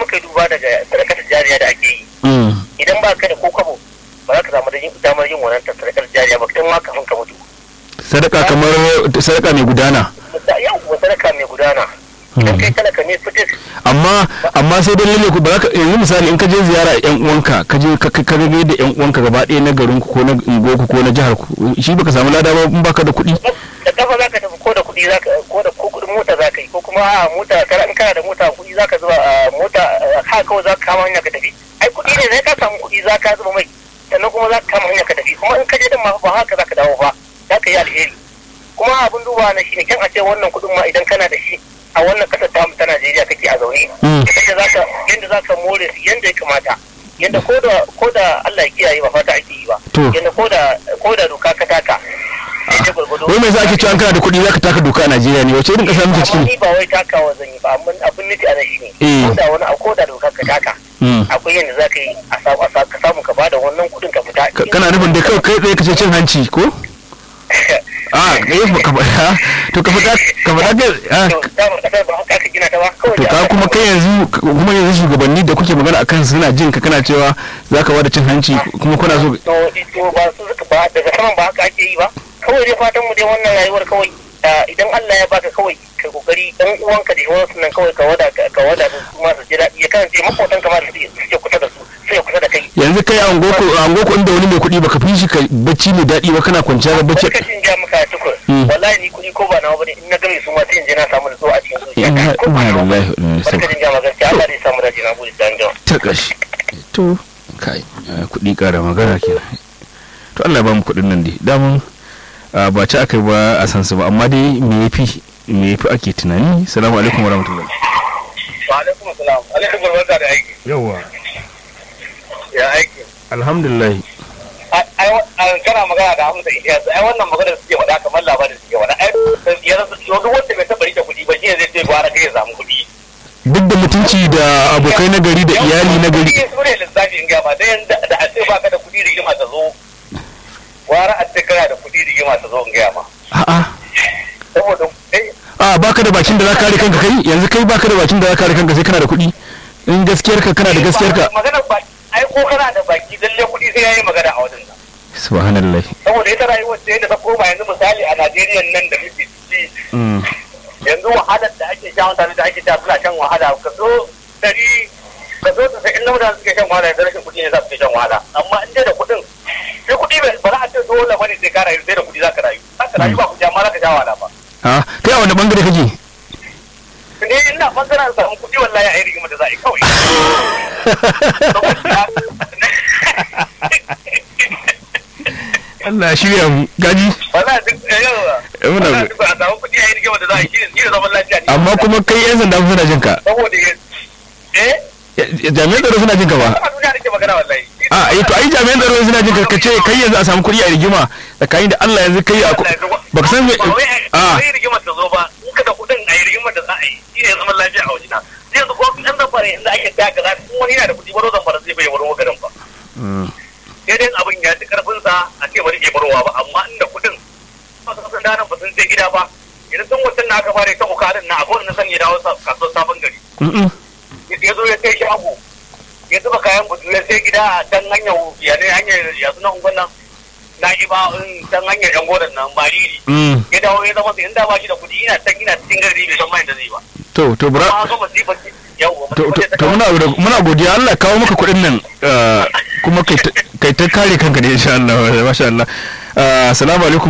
muka yi duba daga sadakar jariya da ake yi mm. idan ba ka da ko kwabo ba za ka samu da yin- damar yin wannan sadakar jariya ba tun ma kafin ka mutu sadaka kamar sadaka mai gudana yau sadaka mai gudana idan kai talaka ne fitis amma amma sai dai lalle ku ba za ka yanzu misali in ka je ziyara yan uwanka ka je ka ka ka ga da yan uwanka gaba ɗaya na garin ku ko na unguwarku ko na jihar ku shi baka samu lada ba in baka da kuɗi da kafa za ka tafi ko da kuɗi za ka ko da ko kuɗin mota za ka yi ko kuma a mota kana in kana da mota kuɗi za ka zuba a mota a ha kawai za ka kama hanya ka tafi ai kuɗi ne sai ka samu kuɗi za ka zuba mai sannan kuma za ka kama hanya ka tafi kuma in ka je din ma ba haka za ka dawo ba za ka yi alheri kuma abin duba na shi ne kyan a ce wannan kuɗin ma idan kana da shi a wannan ƙasar tamu ta Najeriya kake a zaune Mm. yadda za ka yadda za ka more su yadda ya kamata yadda ko da ko da Allah ya kiyaye ba fata ake yi ba To. yadda ko da ko da doka ka taka yadda gwargwado wai mai za ake cewa an kana da kuɗi za ka taka doka a Najeriya ne wace irin ƙasa muke amma ciki ni ba wai takawa zan yi ba amma abin nufi a nan shi Eh. ne ko da wani ko da doka ka taka Mm. akwai yadda za ka yi a samu a sa- ka samu ka bada wannan kuɗin ka fita Ka- kana nufin dai kawai kai tsaye ka ce cin hanci ko a kai ba ka faɗa to ka faɗa ka faɗa kai ah, to dama kasar ba haka aka gina ta ba kawai to da ka aka kuma kawo- kai yanzu kuma yanzu shugabanni da kuke magana akan su suna jin ka kana cewa za ka wada cin hanci kuma kuna so to to ba su suka ba daga saman ba haka ake yi ba kawai dai fatan mu dai wannan rayuwar kawai ah, idan Allah ya baka kawai ka kokari dan uwanka da wasu nan kawai ka wada ka wada da su ma su ji daɗi ya kasance makotan kamar su suke kusa da su suke kusa da kai yanzu kai a ngoko a ngoko inda wani mai kuɗi baka fi shi ka bacci mai daɗi ba kana kwanciya da bacci Barkacin ja maka tukur. Mm. Wallahi ni kuɗi ko ba nawa bane in na game su ma sai in je na samu nutsuwa a cikin zuciya. Inna Ko ba nawa bane. lillahi wa inna ilaihi raji'un. Barkacin ja maka gaskiya Allah zai samu dace na gode dan jawa. ta ƙashi to kai eh, kuɗi ƙara magana kenan to Allah ya ba mu kuɗin nan dai damun ah, ba ci aka yi ba a san su ba amma dai me yafi me yafi ake tunani salamu alaikum warahmatullahi Wa alaikum assalam. Alaikum barka da aiki. yawa Ya aiki. alhamdulillah Ai kana magana da Hamza Ilyas. Ai wannan magana suke faɗa kamar labarin suke faɗa. Ai yanzu duk wanda bai taɓa rike kuɗi ba shi ne zai ce gwara kai ya samu kuɗi. duk da mutunci da abokai na gari da iyali na gari Kuɗi su ne lissafi in gaba da yanzu da a ce baka da kuɗi rigima ta zo. Gwara a ce kana da kuɗi rigima ta zo in gaya ma. a'a Saboda eh a baka da bakin da za ka kare kanka kai yanzu kai baka da bakin da za ka kare kanka sai kana da kuɗi in gaskiyar ka kana da gaskiyar ka magana baki ai ko kana da baki lalle kuɗi sai yayi magana a wajen nan subhanallah saboda ita rayuwar sai da ta koma yanzu misali a Najeriya nan da muke ciki mm. yanzu wahalar da ake sha mutane da ake sha suna shan wahala ka zo dari ka zo sai in mutane suke shan wahala yanzu rashin kuɗi ne za su ke shan wahala amma in dai da kuɗin sai kuɗi bai ba za a ce dole bane sai ka rayu sai da kuɗi za ka rayu za ka rayu ba kuɗi amma za ka sha wahala ba a kai a wani bangare kake ne ina bangaren samun kuɗi wallahi a yi rigima da za a yi kawai Allah ya shirya mu gaji wallahi duk yawa Eh, muna wallahi duk a samu kuɗi a yi rigima da za a yi shi ne shi ne zaman lafiya ne amma kuma kai yan sanda suna jin ka saboda ya eh jami'an tsaro suna jin ka ba kuma duniya nake magana wallahi a eh to ai jami'an tsaro suna jin ka ka ce kai yanzu a samu kuɗi a rigima tsakanin da Allah yanzu kai a baka san me ba wai a a yi rigimar ta zo ba in ka da kuɗin a yi rigimar da za a yi shi ne zaman lafiya a wajena yanzu ko ɗan zamfara inda ake taka za in wani yana da kuɗi baro zamfara zai bai waro garin ba sai dai abin ya ci karfinsa a ce bari ke barowa ba amma inda kuɗin ba su san danan ba sun je gida ba idan sun mutum na aka fara ta bukarin na akwai wanda san ya dawo sa- kasuwar sabon gari Mm-mm. ya zo ya sai shago ya zuba kayan budu ya sai gida a can hanyar ya ne hanyar ya suna ungon nan na iba in can hanyar yan godan nan mariri Mm. ya dawo ya zama sai inda ba shi da kuɗi ina can ina cikin gari bai san mai da zai ba to to bra amma ga masifar yau to to to muna da- muna godiya Allah ya kawo maka kuɗin nan ah, kuma kai ta- kai ta kare kanka da insha Allah masha Allah Ah, assalamu alaikum